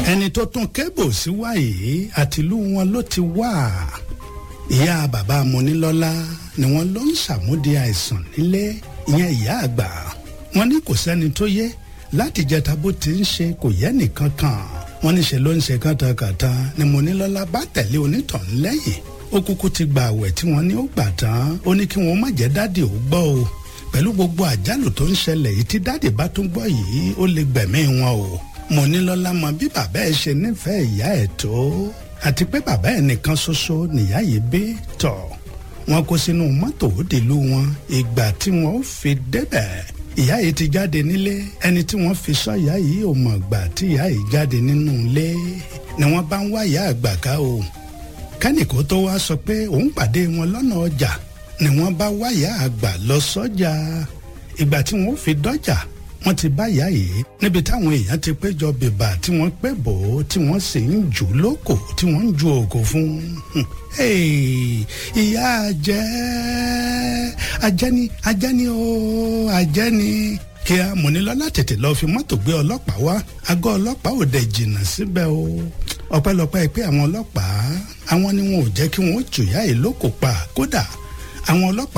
ẹni tó tún kébò sí wá yìí àtìlú wọn ló ti wá ìyá bàbá Monílọ́lá ni wọ́n ló ń ṣàmúdi àìsàn nílé ìyẹn ìyá àgbà wọ́n ní kò sẹ́ni tó yé láti jẹta bó ti ń ṣe kò yẹ nìkan kan wọ́n ní ṣe ló ń ṣe kàntàkàntà ni Monílọ́lá bá tẹ̀lé onítàn lẹ́yìn ó kúkú ti gba àwẹ̀ tí wọ́n ní ó gbà tán ó ní kí wọ́n má jẹ́ dádì ó gbọ́ o pẹ̀lú gbogbo àjálù tó ń ṣẹlẹ̀ yìí tí dádì bá tún gbọ́ yìí ó lè gbẹ̀mí wọn o Monílọ́lá mọ bí bàbá ẹ̀ ṣe nífẹ̀ẹ́ ìyá ẹ̀ tó àti pé bàbá ẹ̀ nìkan ṣoṣo nìyá yìí bí tọ̀ wọn kó sínú mọ́tò òdìlú wọn ìgbà tí wọn ó fi débẹ̀ ìyá yìí ti jáde nílé ẹni tí wọ́n fi sọ ìyá yìí ò mọ̀ gbà tí ìyá yìí jáde nínú ilé ni wọ́n bá ń wá ìyá àgbà ká o kẹ́nìkó tó wá sọ pé òun pàdé wọn lọ́nà ọjà ni wọ́n bá wá ìyá àgbà lọ sọ́jà ìgbà tí wọ́n fi dọ́jà wọ́n ti bá ìyá yìí níbi táwọn èèyàn ti péjọ bèbà tí wọ́n pẹ́ bò ó tí wọ́n sì ń jù lóko tí wọ́n ń ju òkò fún un. ìyá àjẹ́ àjẹ́ni àjẹ́ni o àjẹ́ni kí a Mọ́nílọ́lá tètè lọ́ọ́ fi mọ́tò gbé ọlọ́pàá wá àgọ́ ọlọ́pàá ò dẹ̀ jìnnà síbẹ̀ o ọpẹ́lọpẹ́ pé àwọn ọlọ́pàá àwọn ni wọn ò jẹ́ kí wọ́n tùyà ìlókò pa kódà àwọn ọlọ́pàá